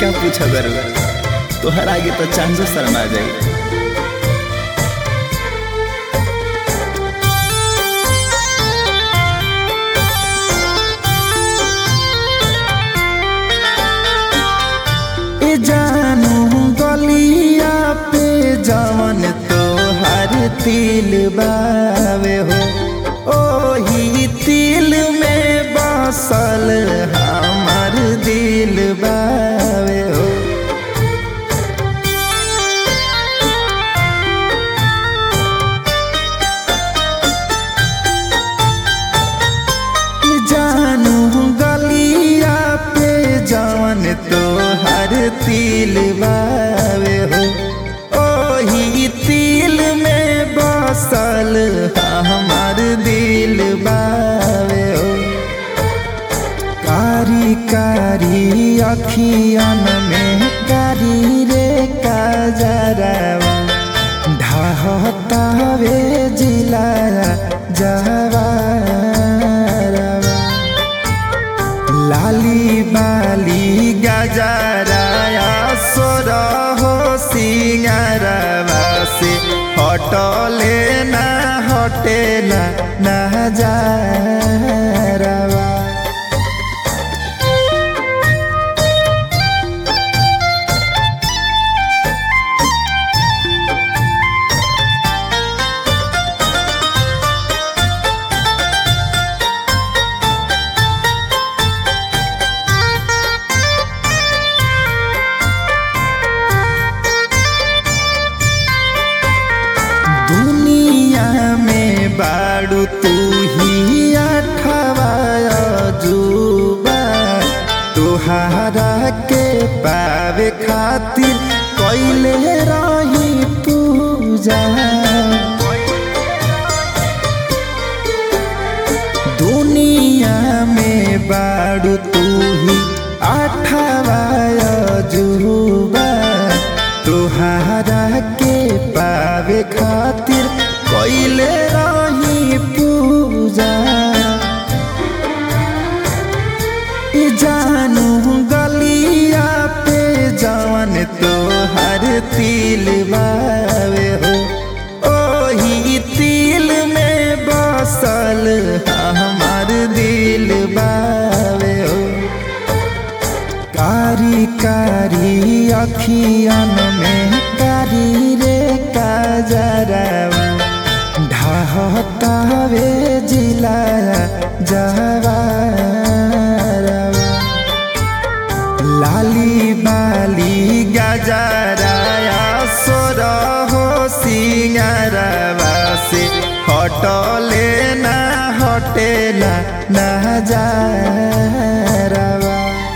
का पूछा दर तोहर आगे तो चांदो शर्मा जाई ए जानू गलिया पे जवन तोहर तिल बावे हो ओही तिल में बसल हमार दिल बावे हो जानू गलिया पे जवन तोहर तिल बावे हो ओही तिल में बसल हमार दिल बावे हो कारी कारी अखियन में कारी रे काजरवा ढहतावे जिला जवारवा लाली बाली गजराया सोर हो सिंगारवा से हटले ना हटेला ना जारवा दुनिया में बाड़ू तू ही अठवा जुबा तुहारा के पावे खातिर कैले रही पूजा दुनिया में बाड़ू तू ही अठवा जुबा तुहारा के पावे खातिर कैले रही पूजा ई जानू गलिया पे जवन तोहर तिल बावे हो ओही तिल में बसल हमार दिल बावे हो कारी कारी अखियन में कारी रे काजरवा ढहतावे जिला जवारवा लाली बाली गजराया सोर हो सिंगारवा से हटले ना हटेला ना जारवा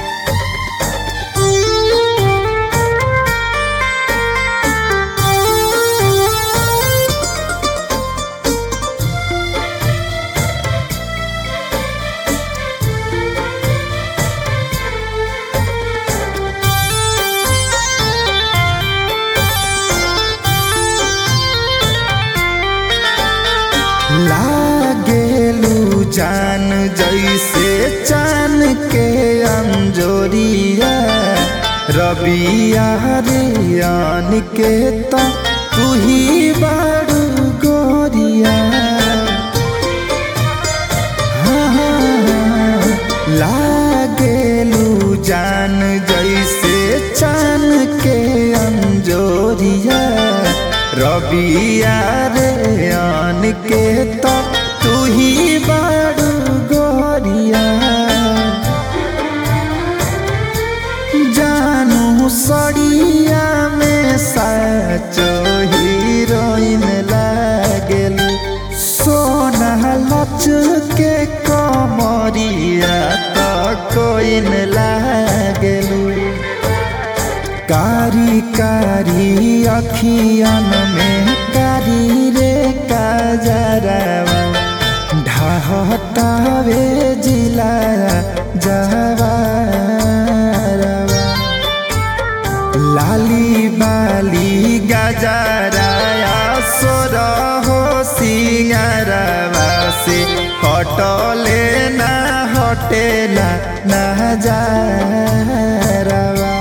लागेलू जान जैसे चान के अंजोरिया रबिया रियान के तो तू ही बाड़ू गोरिया हाँ, हाँ, हाँ, लागेलू जान जैसे चान के अंजोरिया रबिया रे आन के तो तू ही बाड़ू गोरिया जानू सड़िया में सचो हीरोइन लागेल सोना लच के कमरिया तो कोइन लागेलू कारी कारी अखियन में कारी रे काजरवा ढहतावे जिला जवारवा लाली बाली गजराया सोर हो सिंगारवा से हटले ना हटेला ना जारवा